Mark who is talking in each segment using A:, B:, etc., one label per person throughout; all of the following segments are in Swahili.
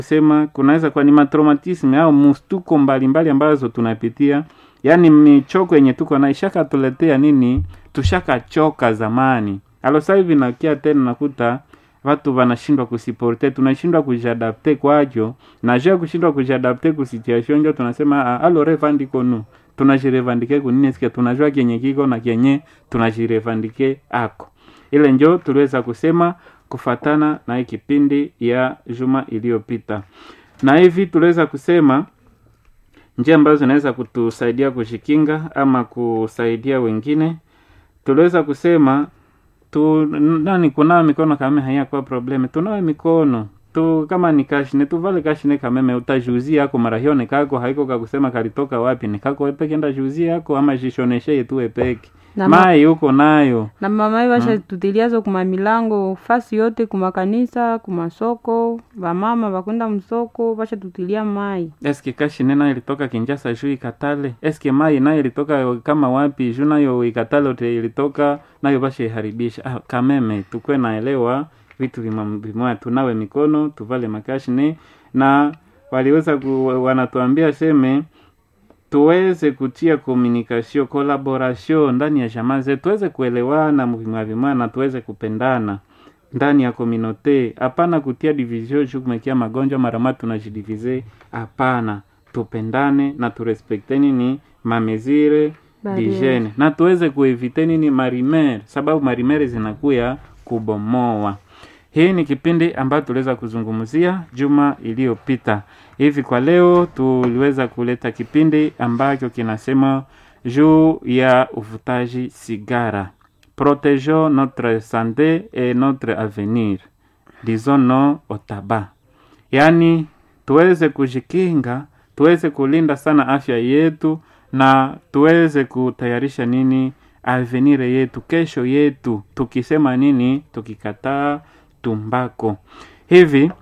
A: sema kunaweza kuwa ni matraumatisme au mustuko mbalimbali ambazo tunapitia yaani michoko yenye tuko na ishakatuletea nini tushakachoka zamani alo sasa hivi nakia tena nakuta watu wanashindwa kusiporte tunashindwa kujadapte kwacho na juu ya kushindwa kujadapte ku situation njo tunasema "Ah, alo revandiko nu tunajirevandike kunini sikia tunajua kenye kiko na kenye tunajirevandike ako ile njo tuliweza kusema kufatana na hii kipindi ya juma iliyopita na hivi tuliweza kusema njia ambazo zinaweza kutusaidia kushikinga ama kusaidia wengine tuliweza kusema tu nani kunawa mikono kama hayakuwa probleme tunawe mikono tu kama ni kashine tuvale kashine kameme utajuzia yako marahione kako haiko kakusema kalitoka wapi ni kako wepeke enda juzia yako ama jishoneshe tu wepeke
B: Na ma-
A: mai uko nayo
B: na mamai vashatutiliazo kuma milango fasi yote kumakanisa kumasoko vamama vakwenda msoko vashatutilia mai
A: eske kashine nayo ilitoka kinjasa juu ikatale eske mai nayo ilitoka kama wapi juu nayo ikatale ote ilitoka nayo basheharibisha ah, kameme tukwe naelewa vitu vima- vimoya tunawe mikono tuvale makashine na waliweza ku, wanatuambia seme tuweze kutia communication collaboration ndani ya jamaa zetu tuweze kuelewana vimwa vimwa na tuweze kupendana ndani ya communauté hapana kutia division juu kumekia magonjwa marama tunajidivize hapana tupendane na turespekte nini mamezire
B: Barriere.
A: dijene na tuweze kuevite nini marimere sababu marimere zinakuya kubomoa hii ni kipindi ambayo tuliweza kuzungumzia juma iliyopita hivi kwa leo tuliweza kuleta kipindi ambacho kinasema juu ya uvutaji sigara protegeons notre santé et notre avenir disons non au tabac yaani tuweze kujikinga tuweze kulinda sana afya yetu na tuweze kutayarisha nini avenire yetu kesho yetu tukisema nini tukikataa tumbako hivi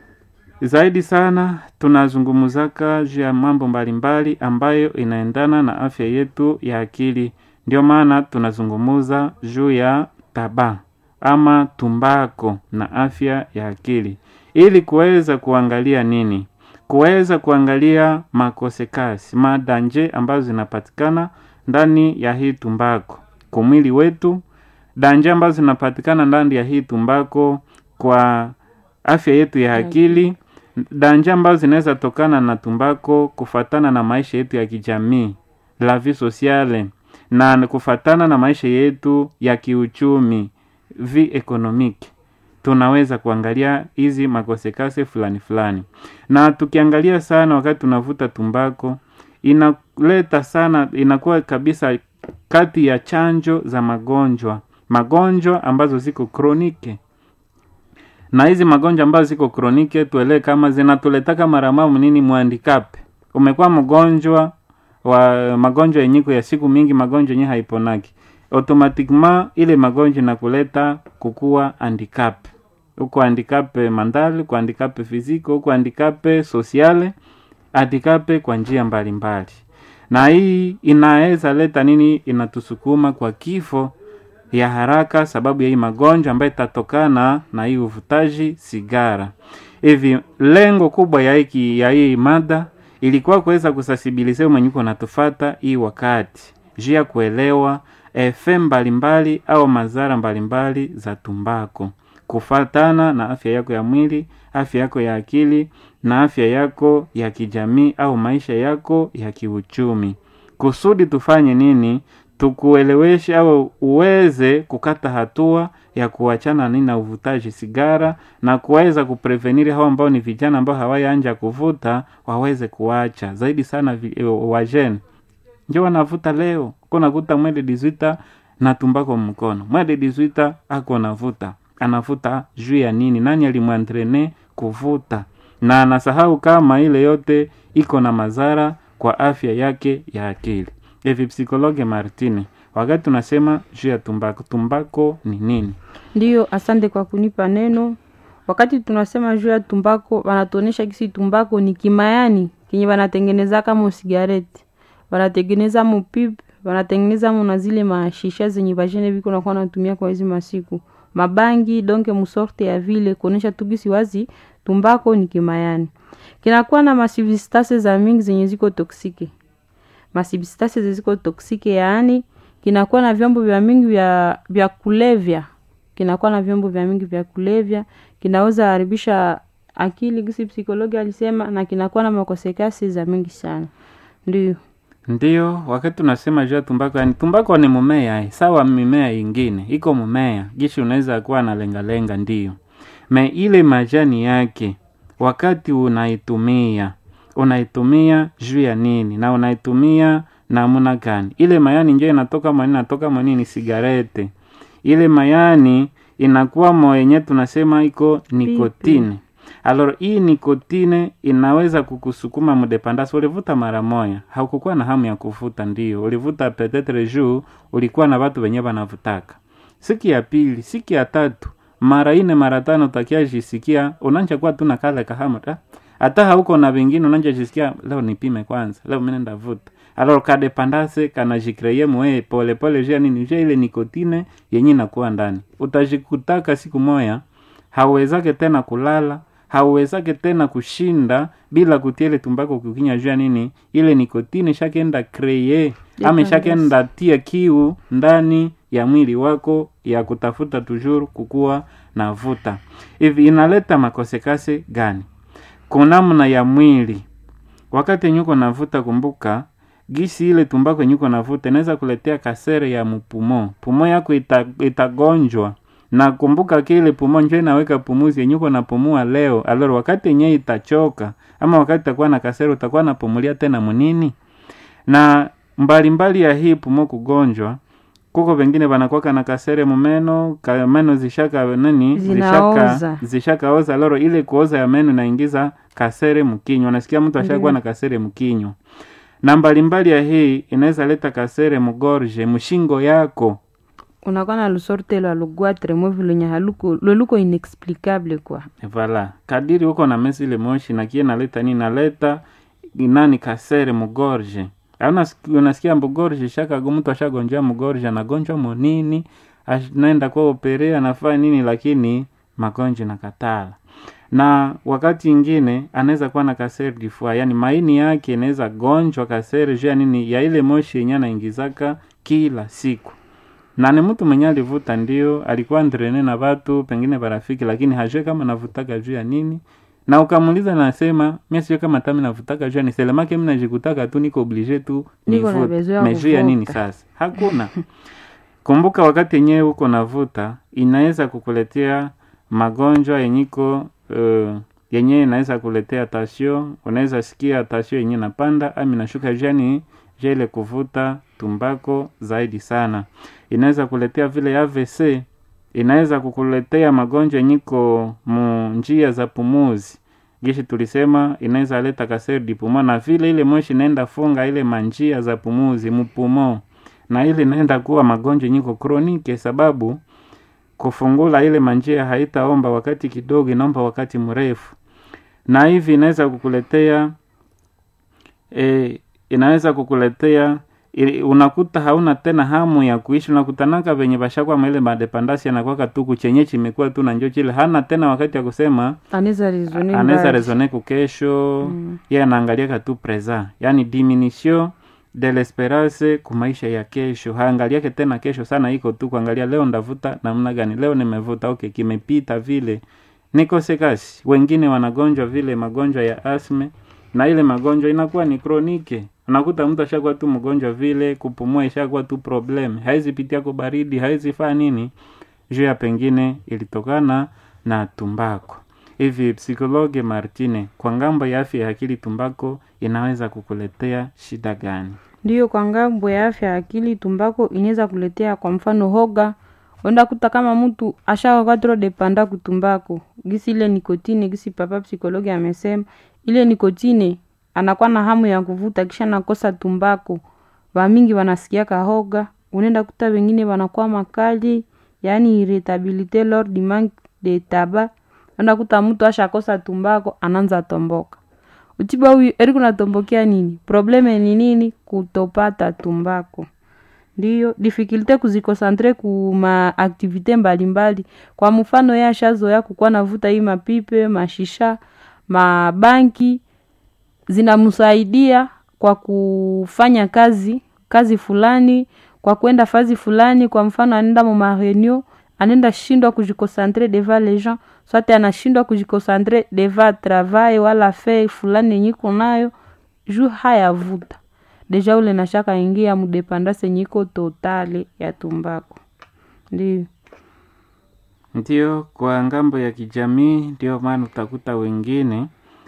A: zaidi sana tunazungumzaka juu ya mambo mbalimbali ambayo inaendana na afya yetu ya akili ndio maana tunazungumuza juu ya taba ama tumbako na afya ya akili ili kuweza kuangalia nini kuweza kuangalia makosekasi madanje ambazo zinapatikana ndani ya hii tumbako kwa mwili wetu danje ambazo zinapatikana ndani ya hii tumbako kwa afya yetu ya akili danje ambazo zinaweza tokana na tumbako kufatana na maisha yetu ya kijamii la vie sociale na kufatana na maisha yetu ya kiuchumi vi economique tunaweza kuangalia hizi makosekase fulani fulani na tukiangalia sana wakati tunavuta tumbako inaleta sana inakuwa kabisa kati ya chanjo za magonjwa magonjwa ambazo ziko kronike na hizi magonjwa ambazo ziko kronike tuelewe kama zinatuletaka maramamu nini mwandikape umekuwa mgonjwa wa magonjwa yenyiko ya siku mingi magonjwa yenye haiponaki automatiquement ile magonjwa inakuleta kukuwa handicap huko handicap mandali huko handicap fiziko huko handicap sociale handicap kwa njia mbalimbali na hii inaweza leta nini inatusukuma kwa kifo ya haraka sababu ya hii magonjwa ambayo itatokana na hii uvutaji sigara hivi lengo kubwa ya hiki ya hii mada ilikuwa kuweza kusasibilizia mwenyuko natufata hii wakati juu ya kuelewa efe mbalimbali au madhara mbalimbali za tumbako kufatana na afya yako ya mwili afya yako ya akili na afya yako ya kijamii au maisha yako ya kiuchumi kusudi tufanye nini tukueleweshe au uweze kukata hatua ya kuachana nini na uvutaji sigara na kuweza kupreveniri hao ambao ni vijana ambao hawayaanja kuvuta waweze kuacha zaidi sana vi- eh, wajene njo wanavuta leo ko nakuta mwede dizwita na tumbako mkono mwede dizwita ako navuta anavuta juu ya nini nani alimwantrene kuvuta na anasahau kama ile yote iko na madhara kwa afya yake ya akili hivi psikologe martini wakati tunasema juu ya tumbako tumbako ni nini
B: ndiyo asante kwa kunipa neno wakati tunasema juu ya tumbako wanatuonyesha kisi tumbako ni kimayani kenye wanatengeneza kama sigareti wanatengeneza mupip wanatengeneza mo na zile mashisha zenye vashene viko nakuwa natumia kwa hizi masiku mabangi donke musorte ya vile kuonesha tu gisi wazi tumbako ni kimayani kinakuwa na masubstance za mingi zenye ziko toksike masubstance ziko toksike yaani kinakuwa na vyombo vya mingi vya, vya kulevya kinakuwa na vyombo vya mingi vya kulevya kinaweza haribisha akili gisi psikologi alisema na kinakuwa na makosekasi za mingi sana ndio
A: Ndiyo, wakati tunasema juu ya tumbako, yani tumbako ni mumea eh, sawa mimea ingine iko mumea gishi unaweza kuwa na lengalenga, ndiyo me ile majani yake, wakati unaitumia unaitumia juu ya nini na unaitumia namna gani? Ile mayani njo inatoka mwanini, inatoka mwanini? Sigarete ile mayani inakuwa mwenye tunasema iko nikotine Alors hii nikotine inaweza kukusukuma mdepandasi. Ulivuta mara moya, haukukuwa na hamu ya kuvuta, ndio ulivuta petetre juu ulikuwa na watu wenye wanavutaka. Siku ya pili, siku ya tatu, mara ine, mara tano, utakia jisikia unanja kuwa tuna kale kahamu ta hata hauko na vingine, unanja jisikia leo nipime kwanza, leo mimi ndavuta. Alors kadepandase kanajikreye mwe pole pole, jia nini, jia ile nikotine yenye inakuwa ndani, utajikutaka siku moya hauwezake tena kulala hauwezake tena kushinda bila kutia ile tumbako kukinya jua nini ile nikotini shakenda kreye ama
B: Dependence.
A: shakenda tia kiu ndani ya mwili wako ya kutafuta tujuru kukuwa na vuta hivi inaleta makosekase gani kunamna ya mwili wakati nyuko navuta kumbuka gisi ile tumbako nyuko navuta inaweza kuletea kasere ya mpumo pumo yako ita, itagonjwa na kumbuka kile pumo njo inaweka pumuzi yenye uko napumua leo aloro wakati yenye itachoka ama wakati itakuwa na kasere utakuwa napumulia tena munini na mbalimbali mbali ya hii pumo kugonjwa kuko vengine vanakwaka na kasere mumeno ka meno zishaka nani
B: Zinaoza.
A: zishaka zishakaoza loro ile kuoza ya meno inaingiza kasere mkinywa nasikia mtu ashakuwa na kasere mkinywa na mbalimbali ya hii inaweza leta kasere mugorje mshingo yako
B: unakuwa na lusorte lwa lugwatre mwevi lenye haluko lweluko inexplicable kwa
A: Vala kadiri huko na mesi ile moshi na kie naleta nini naleta nani kasere mugorje Auna unasikia mugorje shaka mtu ashagonjwa mugorje anagonjwa monini anaenda kwa operea anafanya nini lakini magonjwa na katala na wakati ingine anaweza kuwa na kasere difua yani maini yake inaweza gonjwa kasere juu ya nini ya ile moshi yenye anaingizaka kila siku na ni mtu mwenye alivuta ndio alikuwa ndrene na watu pengine barafiki lakini hajue kama navutaka juu ya nini na ukamuuliza nasema mi sio kama tami navutaka juu ya ni selemake mi najikutaka tu niko oblige tu
B: Niko na
A: nivute
B: besoin ya
A: me juu ya nini
B: kuvuta.
A: sasa hakuna kumbuka wakati yenyewe huko navuta inaweza kukuletea magonjwa yenyiko uh, yenyewe inaweza kuletea tasio unaweza sikia tasio yenyewe napanda ama inashuka jani jele kuvuta tumbako zaidi sana inaweza kuletea vile AVC inaweza kukuletea magonjwa yenyiko mu njia za pumuzi gishi tulisema inaweza leta kaseri di pumo na vile ile moshi inaenda funga ile manjia za pumuzi mupumo na ile inaenda kuwa magonjwa nyiko kronike sababu kufungula ile manjia haitaomba wakati kidogo inaomba wakati mrefu na hivi inaweza kukuletea e, inaweza kukuletea ili- unakuta hauna tena hamu ya kuishi unakutanaka venye vashakwa maile madepandasi anakwaka tu kuchenye chimekuwa tu na njo chile hana tena wakati ya kusema
B: anaweza rezone
A: anaweza
B: mbali.
A: rezone kukesho mm. ye anaangaliaka tu present yani diminution de l'esperance kumaisha ya kesho haangaliake tena kesho sana iko tu kuangalia leo ndavuta namna gani leo nimevuta okay kimepita vile niko sekasi wengine wanagonjwa vile magonjwa ya asme na ile magonjwa inakuwa ni kronike unakuta mtu ashakuwa tu mgonjwa vile kupumua ishakuwa tu problem haizi pitia kwa baridi haizi faa nini juu ya pengine ilitokana na tumbako hivi psikologe martine kwa ngambo ya afya ya akili tumbako inaweza kukuletea shida gani
B: ndiyo kwa ngambo ya afya ya akili tumbako inaweza kuletea kwa mfano hoga wenda kuta kama mtu ashawaka tro depanda kutumbako gisi ile nikotine gisi papa psikologi amesema ile nikotine anakuwa na hamu ya kuvuta kisha nakosa tumbako vamingi wanasikiaka hoga unaenda kuta wengine wanakuwa makali yaani irritabilite lors du manque de tabac unaenda kuta mtu ashakosa tumbako anaanza tomboka utiba huyu eri kunatombokea nini probleme ni nini kutopata tumbako ndiyo difikilte kuzikosantre ku maaktivite mbalimbali kwa mfano ye ashazoya kukuwa navuta hii mapipe mashisha mabanki zinamsaidia kwa kufanya kazi kazi fulani kwa kwenda fazi fulani kwa mfano anaenda mu mareunion anaenda shindwa kujikosantre devant les gens swate anashindwa kujikosantre devant travail wala fe fulani yenye iko nayo juu hayavuta deja ule nashaka ingia mudepandase nyiko totale ya tumbako ndio
A: Ndio, kwa ngambo ya kijamii, ndio maana utakuta wengine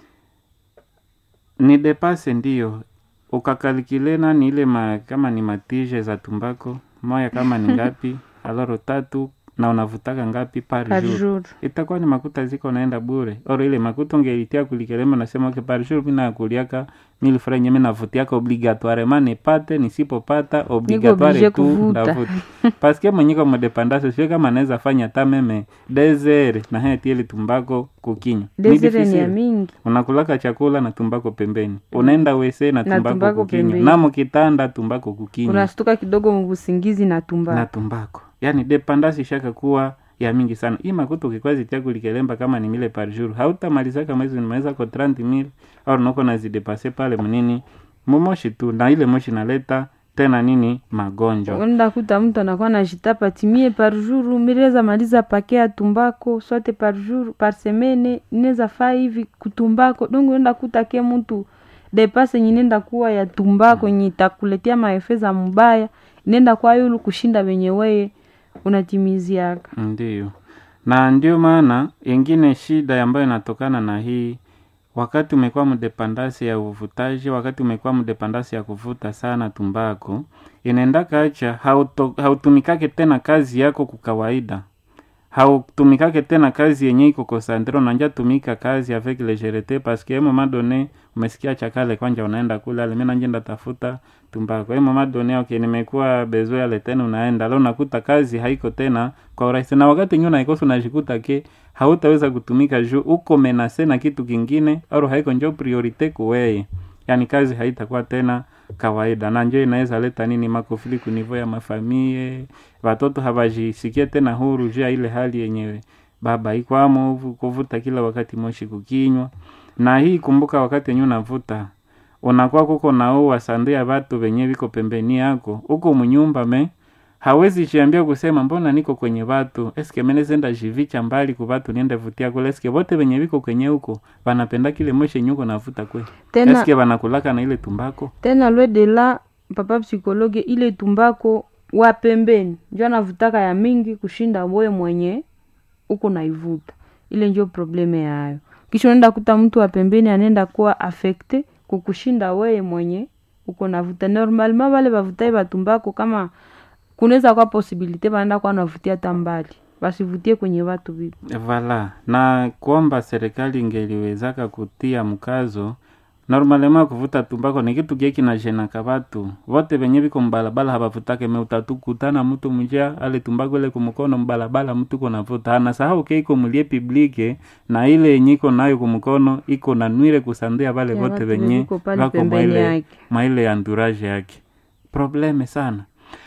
A: ni depase, ndio ukakalikilena ni ile ma, kama ni matije za tumbako moya kama ni ngapi aloro tatu na unavutaka ngapi par
B: par
A: jour
B: jour
A: itakuwa ni makuta ziko naenda bure oro ile makuta ungelitia kulikelema nasema ke par jour mina kuliaka mili fra nyeme navutiaka obligatoirement nipate nisipopata obligatoire
B: oblige
A: tu
B: kuvuta.
A: ndavuta paske mwenyiko modepandase sio kama anaweza fanya ta meme desere na haya tieli tumbako kukinywa Ni
B: desire ni ya
A: difficile.
B: mingi
A: unakulaka chakula na tumbako pembeni unaenda wese na
B: Na
A: tumbako,
B: tumbako
A: kukinywa
B: pembeni.
A: namo kitanda tumbako kukinywa
B: unastuka kidogo mvusingizi na tumbako
A: na tumbako yaani dependance ishaka kuwa ya mingi sana hii makuta ukikwazi tia kulikelemba kama ni mile par jour hautamalizaka mwezi nimaweza ko 30 mil au noko nazidepase pale mnini mumoshi tu na ile moshi naleta tena nini magonjwa
B: unaenda kuta mtu anakuwa najitapa timie par jour mireza maliza pake ya tumbako swate par jour par semene inaweza faa hivi kutumbako dongo unaenda kuta ke mtu depase yenye nenda kuwa ya tumbako yenye itakuletea maefe za mbaya inenda kwa yulu kushinda wenye weye unatimiziaka
A: Ndiyo, na ndio maana ingine shida ambayo inatokana na hii, wakati umekuwa mdepandasi ya uvutaji, wakati umekuwa mdepandasi ya kuvuta sana tumbako, inaendaka acha hauto, hautumikake tena kazi yako kwa kawaida, hautumikake tena kazi yenye iko konsantre, unanja tumika kazi avec legerete paske moment donné umesikia chakale kwanja unaenda kule ale mimi nanje ndatafuta tumbako hiyo moment donné okay, nimekuwa bezo yale tena unaenda leo unakuta kazi haiko tena kwa urahisi, na wakati nyuna ikosa unajikuta ke hautaweza kutumika juu uko menase na kitu kingine, au haiko njo priorite kuweye, yani kazi haitakuwa tena kawaida, na njo inaweza leta nini makofili kunivo ya mafamie, watoto hawajisikie tena huru juu ya ile hali yenyewe baba ikwamo kuvuta kila wakati moshi kukinywa na hii kumbuka, wakati yenyewe unavuta unakuwa kuko naua sandia watu wenye viko pembeni yako huko munyumba me hawezi jiambia kusema mbona niko kwenye watu eske menezenda jivicha mbali ku watu niende vutia kule eske wote wenye viko kwenye huko wanapenda kile moshi nyuko navuta kwe
B: tena
A: eske wanakulaka na ile tumbako
B: tena lwe de la papa psikologe ile tumbako wa pembeni njo anavutaka ya mingi kushinda wewe mwenye uko naivuta ile njo probleme yayo kisha unaenda kuta mtu wa pembeni anaenda kuwa afekte kukushinda wewe mwenye uko navuta normalement wale bavutai batumbako kama kunaweza kwa posibilite banaenda kwa navutia hata mbali basivutie kwenye watu vipi
A: vala na kuomba serikali ingeliwezaka kutia mkazo normalema kuvuta tumbako ni kitu kie kinajenaka watu vote venye viko mbalabala havavutake me utatukutana mtu mja ale tumbako ile kumukono mbalabala mtu konavuta anasahau ke iko mulie publike na ile yenye iko nayo kumukono iko na nwire kusandia vale
B: Ya
A: vote
B: watu
A: venye
B: viko pale
A: vako
B: pembeni
A: mwaile
B: yake.
A: mwaile anduraje yake probleme sana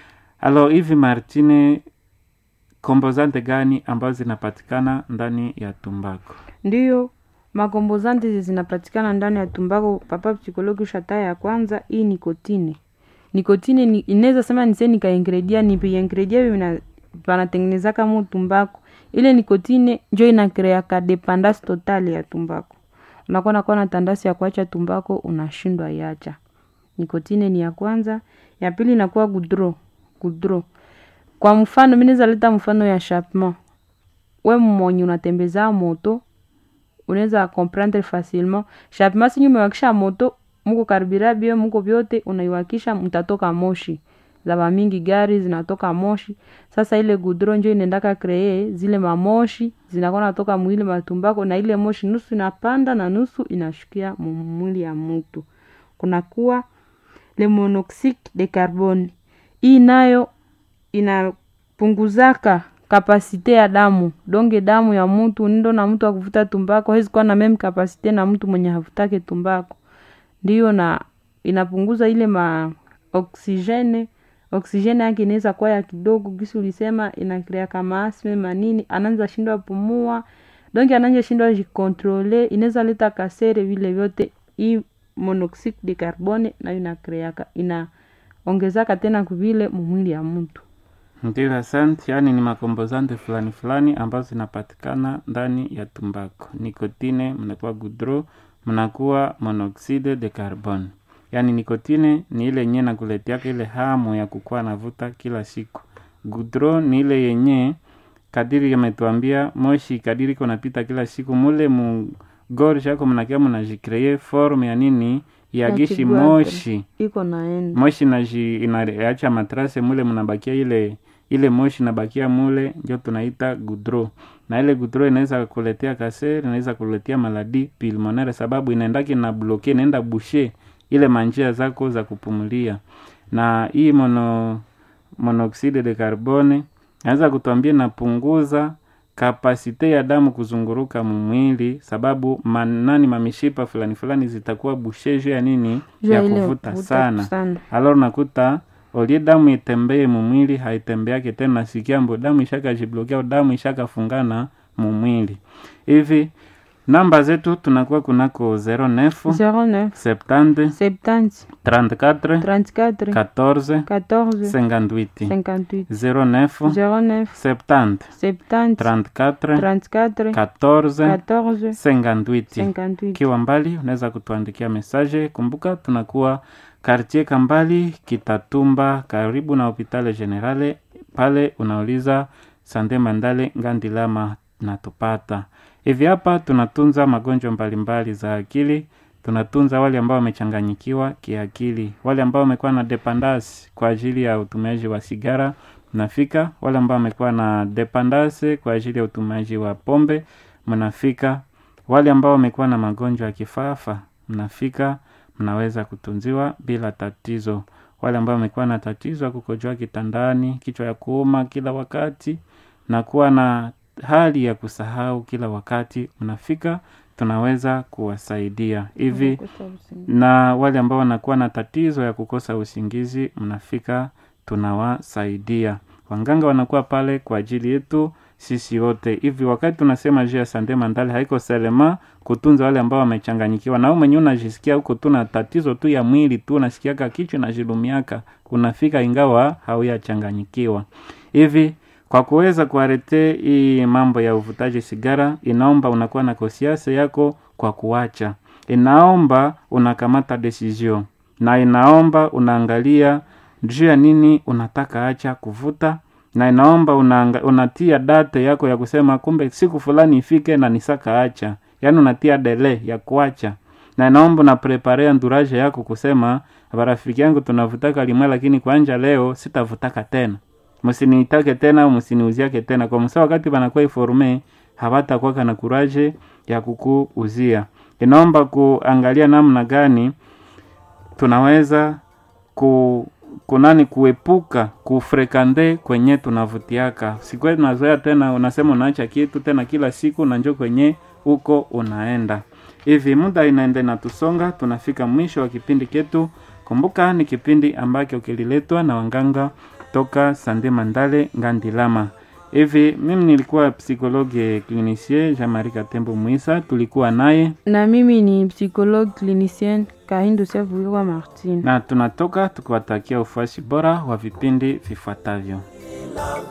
A: alo hivi martine kombozante gani ambazo zinapatikana ndani ya tumbako
B: ndiyo makombozanti zi zinapatikana ndani ya tumbako papa psikologi ushataya ya kwanza hii nikotine nikotine ni, inaweza sema nise nikaingredia nipiingredia vina panatengenezaka mu tumbako ile nikotine njo inakreaka dependance totale ya tumbako unakuwa nakuwa na tandasi ya kuacha tumbako unashindwa iacha nikotine ni ya kwanza ya pili inakuwa gudro gudro kwa mfano mi naweza leta mfano ya chapement we mmonye unatembeza moto unaweza comprendre facilement chapement sinyi umewakisha moto muko karibira bio muko vyote unaiwakisha mtatoka moshi za mingi gari zinatoka moshi sasa ile gudro njo inaendaka kree zile mamoshi zinakuwa natoka mwili matumbako na ile moshi nusu inapanda na nusu inashukia mu- mwili ya mtu kunakuwa le monoxide de carbone hii nayo inapunguzaka kapasite ya damu donge damu ya mtu ndo na mtu akuvuta tumbako hawezi kuwa na meme kapasite na mtu mwenye havutake tumbako ndiyo na inapunguza ile ma oksijene oksijeni yake inaweza kuwa ya kidogo gisi ulisema inakrea kama asme manini anaanza shindwa pumua donc anaanza shindwa jikontrole inaweza leta kasere vile vyote hii monoxide de carbone nayo inakreaka inaongezaka tena kuvile mumwili ya mtu
A: Ndio, asante. Yaani ni makombozante fulani fulani ambazo zinapatikana ndani ya tumbako. Nikotine mnakuwa gudro, mnakuwa monoxide de carbone. Yaani nikotine ni ile yenye nakuletiaka ile hamu ya kukuwa navuta kila siku. Gudro ni ile yenye kadiri yametuambia moshi kadiri iko napita kila siku mule mu gorge yako mnakia mnajikree forme ya nini ya
B: Ya
A: gishi
B: kibwate.
A: moshi
B: iko naenda
A: moshi naji inaacha matrase mule mnabakia ile ile moshi nabakia mule ndio tunaita gudro na ile gudro inaweza kuletea kaser inaweza kuletea maladi pulmonaire sababu inaendaki na bloke inaenda bushe ile manjia zako za kupumulia na hii mono monoxide de carbone naweza kutuambia inapunguza kapasite ya damu kuzunguruka mumwili sababu manani mamishipa fulani fulani zitakuwa bushe juu ya nini
B: Juu
A: ya
B: ya ile
A: kuvuta
B: kuvuta
A: sana
B: sana.
A: alor nakuta olie damu itembee mumwili haitembeake tena nasikia mbo damu ishakajiblokia damu ishakafungana mumwili hivi namba zetu tunakuwa kunako 09
B: 09
A: 70
B: 70
A: 34
B: 34
A: 14
B: 14
A: 58
B: 58
A: 09
B: 09
A: 70
B: 70
A: 34
B: 34
A: 14
B: 14
A: 58
B: 58
A: ukiwa mbali unaweza kutuandikia mesaje kumbuka tunakuwa kartie kambali kitatumba karibu na hopitale generale pale unauliza sande mandale ngandilama natupata hivi hapa tunatunza magonjwa mbalimbali za akili tunatunza wale ambao wamechanganyikiwa kiakili wale ambao wamekuwa na dependance kwa ajili ya utumiaji wa sigara mnafika wale ambao wamekuwa na dependance kwa ajili ya utumiaji wa pombe mnafika wale ambao wamekuwa na magonjwa ya kifafa mnafika mnaweza kutunziwa bila tatizo wale ambao wamekuwa na tatizo ya kukojoa kitandani kichwa ya kuuma kila wakati na kuwa na hali ya kusahau kila wakati mnafika tunaweza kuwasaidia hivi na wale ambao wanakuwa na tatizo ya kukosa usingizi mnafika tunawasaidia wanganga wanakuwa pale kwa ajili yetu sisi wote hivi wakati tunasema juu ya sande mandali haiko selema kutunza wale ambao wamechanganyikiwa na wewe mwenyewe unajisikia huko tu na tatizo tu ya mwili tu unasikiaka kichwa najilumiaka unafika ingawa hauyachanganyikiwa hivi kwa kuweza kuarete hii mambo ya uvutaji sigara inaomba unakuwa na kosiasa yako kwa kuacha inaomba unakamata decision na inaomba unaangalia juu ya nini unataka acha kuvuta na inaomba unaanga, unatia date yako ya kusema kumbe siku fulani ifike na nisaka acha yaani unatia dele ya kuacha na inaomba unapreparea nduraje yako kusema barafiki yangu tunavutaka limwe lakini kwanja leo sitavutaka tena msiniitake tena au msiniuziake tena kwa msa wakati banakuwa iforme habatakwaka na kuraje ya kukuuzia inaomba kuangalia namna gani tunaweza ku kunani kuepuka kufrekande kwenye tunavutiaka sikwe tunazoea tena unasema unaacha kitu tena kila siku na njo kwenye huko unaenda hivi muda inaenda inatusonga tunafika mwisho wa kipindi ketu kumbuka ni kipindi ambacho kililetwa na wanganga toka sande mandale ngandilama hivi mimi nilikuwa psikologe clinicien jean marie katembo mwisa tulikuwa naye
B: na mimi ni psychologue clinicien kahindo sevuirwa martin
A: na tunatoka tukiwatakia ufuasi bora wa vipindi vifuatavyo